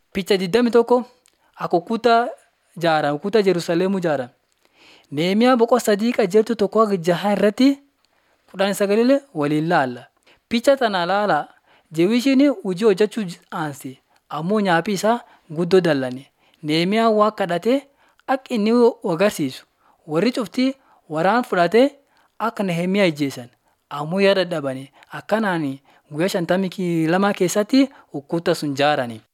Picha 21 akka ukuta ijaaran ukuta Jerusalemuu ijaaran. Nehemiyaa boqoo sadii qajeeltu tokko hanga jaha irratti kudhan sagalillee waliin laalla. Picha tana laala Jewishiin hojii hojjechuu aanse ammoo nyaaphi isaa guddoo dallane. Nehemiyaan waan kadhatee akka inni agarsiisu warri cuftii waraan fudhatee akka Nehemiyaa ajjeesan ammoo yaa dadhabanii akkanaan guyyaa shantamii lama keessatti ukuta sun ijaarani.